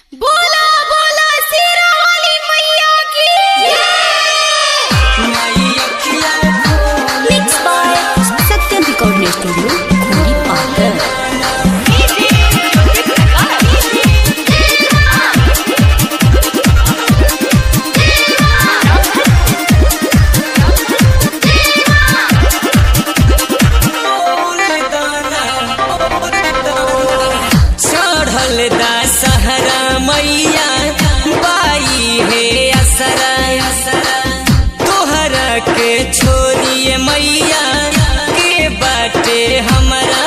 बोला बोला शेरा वाली मैया की Mixed by Satyam Recording Studio, Khuri Pathar. चढ़ल दा सहरा मैया बाई हे असरा तोहरा के छोड़िए मैया के बाटे हमरा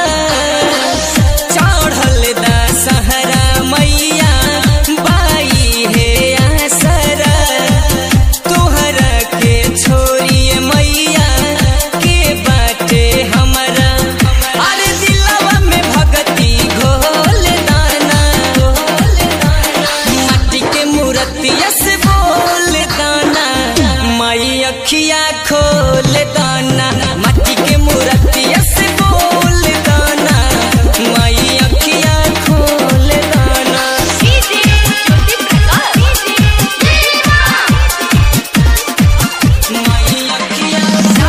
चढ़ल दा सहरा मैया बाई हे असरा तोहरा के छोड़िए मैया के बाटे हमरा अरे दिलवा में भगती घोल दाना माटी के मूर्तिया से बोल दाना माई अखिया खोल दाना माटी के मूर्तिया से बोल दाना माई अखिया खोल दाना माई अखिया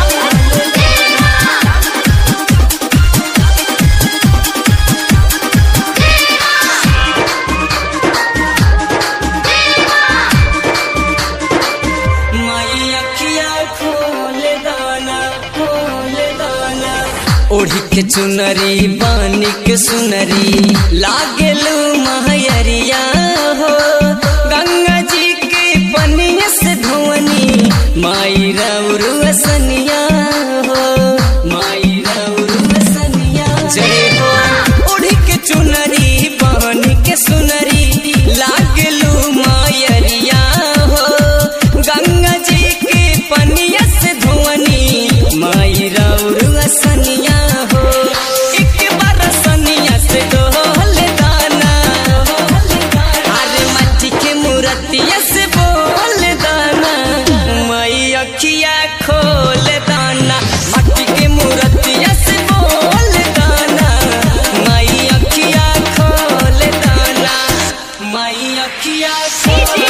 माई अखिया खोल दाना खोल दाना ओढ़ी के चुनरी बानी के सुनरी लागेलू महयरिया हो गंगा जी के पनिया से धोवनी माई रौरू असनिया हो माई रौरू असनिया जय हो ओढ़ी के चुनरी बानी के सुनरी लागेलू मायरिया हो गंगा जी के पनिया से धोवनी माई रौरू असनिया हो एक बार सनिया से डोल दाना अरे माटी के मूर्तिया से बोल दाना माई अखिया खोल दाना माटी के मूर्तिया से बोल दाना माई अखिया खोल दाना माई अखिया खोल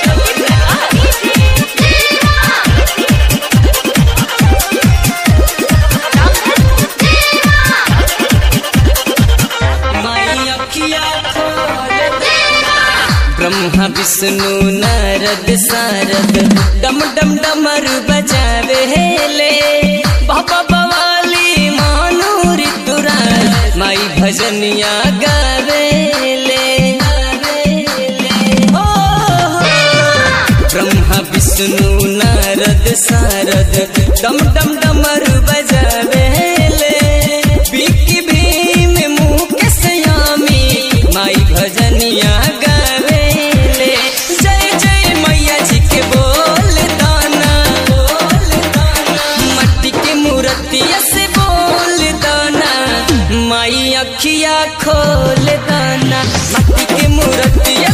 माई अखिया खोल ब्रह्मा विष्णु नारद सारद डम डम डमर बजावे हेले बाबा बवाली मानो ऋतुराज माई भजनिया गावेले ओ ब्रह्मा विष्णु नारद सारद डम डम डमर बजावेले बिकी भीम मुकेश यामी माई भजनिया गावेले जय जय मैया जी के बोल दाना बोल दाना मट्टी के मूर्तिया से बोल दाना माई अखिया खोल दाना मट्टी के मूर्तिया